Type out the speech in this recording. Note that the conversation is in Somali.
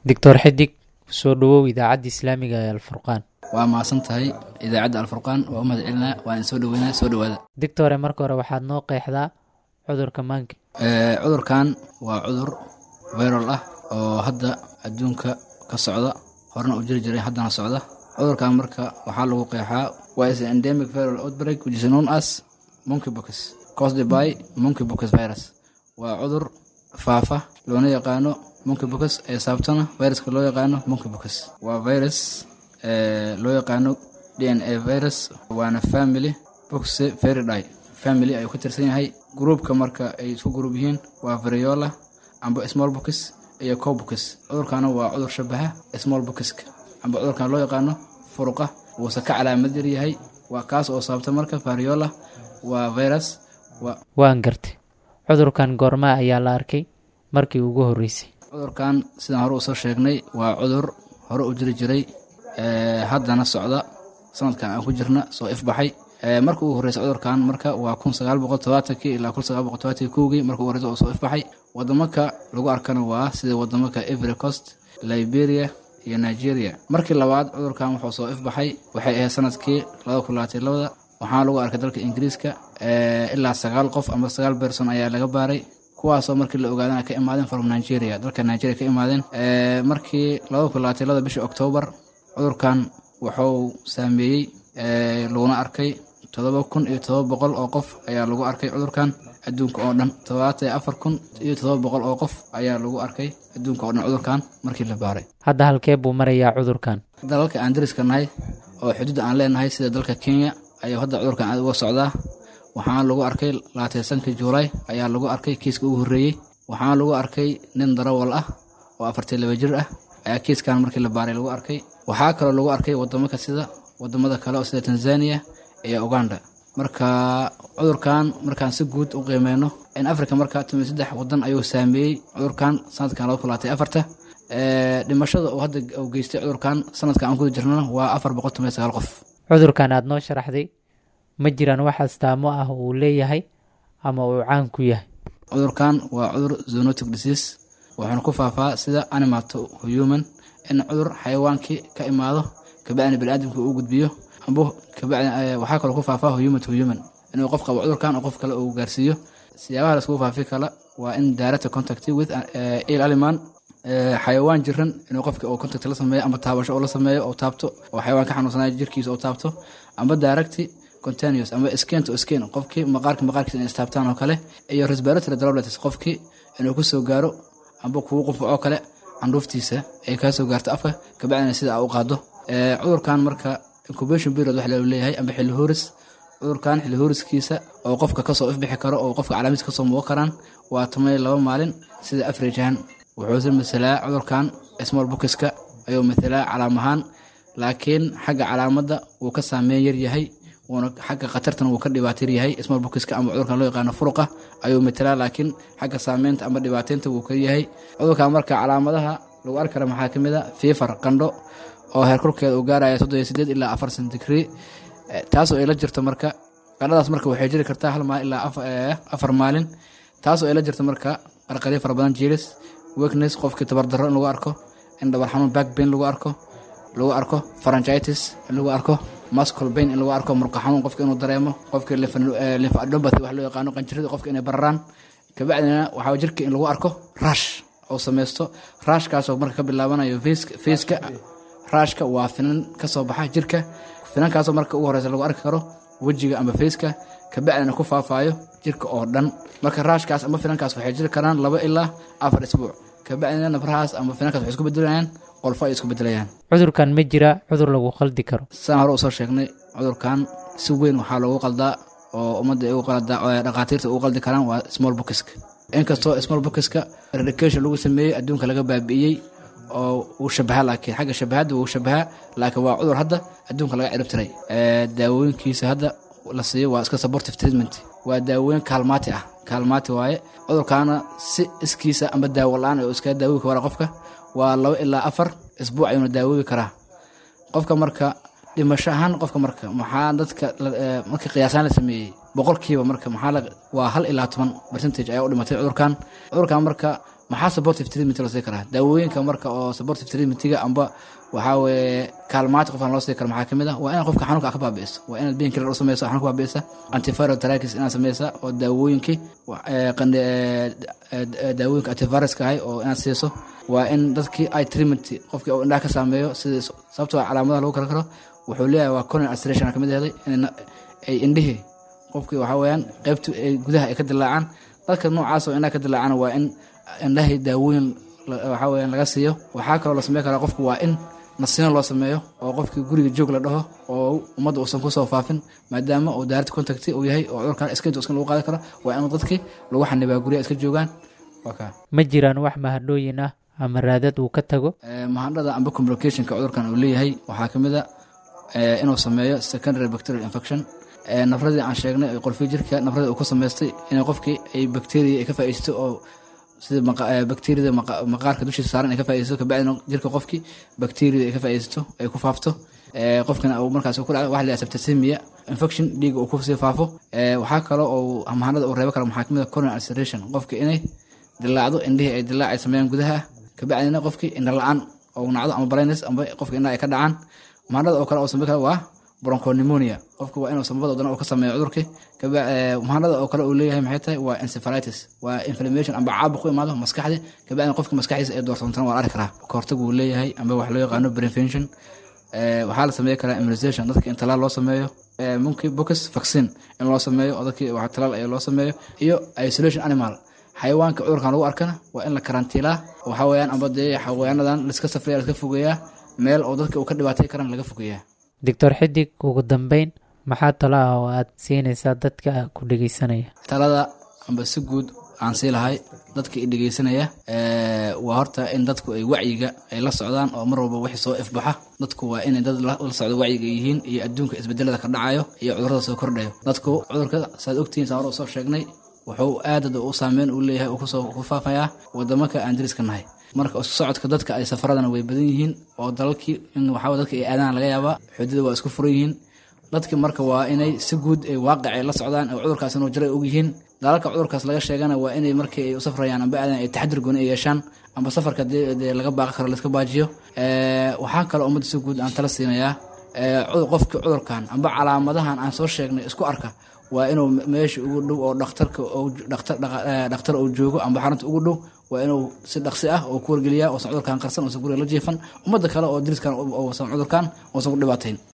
doctor xidig soo dhawow idaacadda islaamiga ee alfurqaan waa mahadsan tahay idaacadda alfurqaan waa u mahad celinaa waa in soo dhaweynaa soo dhawaada doctore marka hore waxaad noo qeexdaa cudurka maanka cudurkan waa cudur viral ah oo hadda adduunka ka socda horena u jiri jiray haddana socda cudurkan marka waxaa lagu qeexaa waa is endemic viral outbreak which is known as monkeypox caused by monkeypox virus waa cudur faafa loona yaqaano monkeypox ee saabtana viruska loo yaqaano monkeypox waa virus loo yaqaano d n a virus waana family boxe veridae family ayuu ka tirsan yahay gruupka marka ay isku gruub yihiin waa variola amba small box iyo cobox cudurkaana waa cudur shabaha small boxka amba cudurkan loo yaqaano furuqa wuuse ka calaamad yar yahay waa kaas oo saabta marka variola waa virus waan gartay cudurkan goormaa ayaa la arkay markii ugu horreysay cudurkan sidaan hore usoo sheegnay waa cudur hore u jiri jiray haddana socda sanadkan aan ku jirna soo ifbaxay marka ugu horreysay cudurkan marka waa kun sagaal boqol todobaatankii ilaa kun sagaal boqol todobaatankii kowgii marka ugu horreysa oo soo ifbaxay wadamaka lagu arkana waa sida wadamaka ivory coast liberia iyo nigeria markii labaad cudurkan wuxuu soo ifbaxay waxay ahayd sanadkii laba kun labaatan labada waxaana lagu arkay dalka ingiriiska ilaa sagaal qof ama sagaal berson ayaa laga baaray kuwaasoo markii la ogaadana ka imaadeen from nigeria dalka nigeria ka imaadeen markii laba kun labaatan labada bishii oktoobar cudurkan wuxuu saameeyey laguna arkay todoba kun iyo todoba boqol oo qof ayaa lagu arkay cudurkan adduunka oo dhan todobaatan iyo afar kun iyo todoba boqol oo qof ayaa lagu arkay adduunka oo dhan cudurkan markii la baaray hadda halkee buu marayaa cudurkan dalalka aan dariska nahay oo xuduud aan leenahay sida dalka kenya ayuu hadda cudurkan aad uga socdaa waxaana lagu arkay labaatasankii juulaay ayaa lagu arkay kiiska ugu horreeyey waxaana lagu arkay nin darawal ah oo afartii laba jir ah ayaa kiiskan markii la baaray lagu arkay waxaa kaloo lagu arkay wadamaka sida wadamada kale oo sida tanzania iyo uganda marka cudurkan markaan si guud u qiimeyno in africa marka tumi saddex wadan ayuu saameeyey cudurkan sanadkan laba kun labaatan afarta dhimashada uu hadda uu geystay cudurkan sanadkan aan kuda jirnana waa afar boqol toban iyo sagaal qof cudurkan aada noo sharaxday ma jiraan wax astaamo ah uu leeyahay ama uu caan ku yahay cudurkan waa cudur zoonotic disease wuxuuna ku faafaa sida animal to human in cudur xayawaankii ka imaado kabacdina baniaadamka uu gudbiyo ambo kabacdi waxaa kaloo ku faafaa human to human inuu qof qabo cudurkan oo qof kale uu gaarsiiyo siyaabaha laiskugu faafi kala waa in direct contact with il aliman xayawaan jiran inuu qofka oo contact la sameeyo ama taabasho oo la sameeyo oo taabto oo xayawaan ka xanuunsanaya jirkiisa oo taabto amba direct continuous ama skin to skin qofkii maqaarka maqaarkiisa inay istaabtaan oo kale iyo respiratory droplets qofkii inuu kusoo gaaro amba kugu qufacoo kale candhuuftiisa ay kaa soo gaarto afka kabacdina sida aa u qaado cudurkan marka incubation period wax loo leeyahay amba xilli hooris cudurkan xilli hooriskiisa oo qofka kasoo ifbixi karo oo qofka calaamadiis kasoo muuqan karaan waa toban laba maalin sida afrajahan wuxuuse masalaa cudurkan small bokiska ayuu matalaa calaam ahaan laakiin xagga calaamadda wuu ka saameyn yar yahay wuuna xagga khatartana wuu ka dhibaatar yahay small bokiska ama cudurkan loo yaqaano furuqa ayuu matalaa laakiin xagga saameynta ama dhibaateynta wuu ka yahay cudurkan marka calaamadaha lagu arki kara maxaa ka mid a fiifar qandho oo heerkulkeeda uu gaaraya soddon iyo sideed ilaa afar centigree taasoo ay la jirto marka qandhadaas marka waxay jiri kartaa hal maalin ilaa afar maalin taasoo ay la jirto marka qarqaryo fara badan jiris weakness qofkii tabardarro in lagu arko in dhabar xanuun back pain lagu arko lagu arko pharyngitis in lagu arko muscle pain in lagu arko murqa xanuun qofka inuu dareemo qofkii lymphadenopathy wax loo yaqaano qanjirada qofka inay bararaan kabacdina waxaa jirka in lagu arko rash oo sameysto rashkaasoo marka ka bilaabanayo faceka rashka waa finan ka soo baxa jirka finankaasoo marka ugu horeysa lagu arki karo wejiga ama faceka kabacdina ku faafaayo jirka oo dhan marka raashkaas ama finankaas waxay jiri karaan laba ilaa afar isbuuc kabacdina nabrahaas ama finankaas waxay isku bedelayaan qolfo ay isku bedelayaan cudurkan ma jira cudur lagu qaldi karo sidaan hore usoo sheegnay cudurkan si weyn waxaa loogu qaldaa oo ummadda ugu qaldaa dhakhaatiirta ugu qaldi karaan waa small bokiska inkastoo small bokiska eradication lagu sameeyey adduunka laga baabi'iyey oo uu shabaha laakiin xagga shabahadda wuu shabahaa laakiin waa cudur hadda adduunka laga cirib tiray daawooyinkiisa hadda la siiyo waa iska supportive treatment waa daawooyin kaalmaati ah kaalmaati waaye cudurkaana si iskiisa ama daawo la-aan oo iskaga daawoobi kara qofka waa laba ilaa afar isbuuc ayuuna daawoobi karaa qofka marka dhimasho ahaan qofka marka maxaa dadka marka qiyaasaan la sameeyey boqolkiiba marka maxaa waa hal ilaa toban percentage ayaa u dhimatay cudurkan cudurkan marka maxaa supportive treatment loo sii karaa daawooyinka marka oo supportive treatmentiga amba waxaa weeye kaalmaati qofkan loo sii karo maxaa kamid ah waa inaad qofka xanuunka ka baabi'iso waa inaad pain killer u sameyso xanuunka baabi'isa antiviral therapis inaad sameysa oo daawooyinkii daawooyinka antiviruska ahay oo inaad siiso waa in dadkii ay treatment qofkii uu indhaha ka saameeyo sida sababtoo calaamadaha lagu kala karo wuxuu leeyahay waa conan ulceration kamid ahday ay indhihii qofkii waxaa weeyaan qaybtu ay gudaha ay ka dilaacaan dadka noocaas oo indhaha ka dilaacana waa in indhahay daawooyin waxaa weeyaan laga siiyo waxaa kaloo la sameyn karaa qofku waa in nasino loo sameeyo oo qofkii guriga joog la dhaho oo ummadda uusan kusoo faafin maadaama uu daarti contacti uu yahay oo cudurkan iskinta iskin lagu qaadi karo waa in dadkii lagu xanibaa guryaha iska joogaan waa kaa ma jiraan wax mahadhooyin ah ama raadad uu ka tago mahadhada amba complicationka cudurkan uu leeyahay waxaa ka mid a inuu sameeyo secondary bacterial infection nafradii aan sheegnay qolfii jirka nafradii uu ku samaystay inay qofkii ay bacteria ay ka faa'iisto oo sida bacteriada maqaarka dushiisa saaran ay ka faa'iidaysto kabacdina jirka qofkii bacteriada ay ka faa'iidaysto ay ku faafto qofkana uu markaas ku dhaco waxa la septicemia infection dhiiga uu kusii faafo waxaa kaloo oo mahanada uu reebo karo maxaa kamid a coronal ulceration qofka inay dilaacdo indhihii ay dilaac ay sameeyaan gudaha kabacdina qofkii indha la-aan oo nacdo ama blindness amba qofka indhaha ay ka dhacaan mahanada oo kale oo sameyn kara waa bronchopneumonia qofka waa inuu samabada wadana uu ka sameeyo cudurkii mahanada oo kale uu leeyahay maxay tahay waa encephalitis waa inflammation amba caabuq ku imaado maskaxdii kabacdina qofka maskaxdiisa ay doorsoontana waa la arki karaa kahortag uu leeyahay amba wax loo yaqaano prevention waxaa la sameyn karaa immunization dadka in talaal loo sameeyo monkey box vaccine in loo sameeyo oo dadkii wax talaal ee loo sameeyo iyo isolation animal xayawaanka cudurkan lagu arkana waa in la karantiilaa waxaa weeyaan amba dee xayawaanadan laiska safriya laska fogeeyaa meel oo dadka uu ka dhibaatay karan laga fogeeyaa doctor xidig ugu dambeyn maxaa talo ah oo aad siinaysaa dadka ku dhegeysanaya talada amba si guud aan sii lahay dadka i dhegeysanaya waa horta in dadku ay wacyiga ay la socdaan oo mar walba wixii soo ifbaxa dadku waa inay dad la socdo wacyiga yihiin iyo adduunka isbedelada ka dhacayo iyo cudurada soo kordhayo dadku cudurka saad ogtihiin saan hore usoo sheegnay wuxuu aadada u saameyn u leeyahay uu kusoo ku faafayaa wadamaka aan dariska nahay marka isku socodka dadka ay safaradana way badan yihiin oo dalalkii in waxaa dadka ay aadaan laga yaabaa xududa waa isku furan yihiin dadki marka waa inay si guud ay waaqicay la socdaan oo cudurkaas inuu jiray og yihiin dalalka cudurkaas laga sheegana waa inay markii ay u safrayaan amba aadan ay taxadir gooni ay yeeshaan amba safarka dee laga baaqi karo laiska baajiyo waxaa kaloo ummadda si guud aan tala siinayaa qofkii cudurkan amba calaamadahan aan soo sheegnay isku arka waa inuu meesha ugu dhow oo dhakhtarka dhakhtar uu joogo amba xarunta ugu dhow waa inuu si dhaqsi ah oo ku wargeliyaa oosan cudurkan qarsan oosan guriga la jiifan ummadda kale oo diriskan oosan cudurkan oosan ku dhibaatayn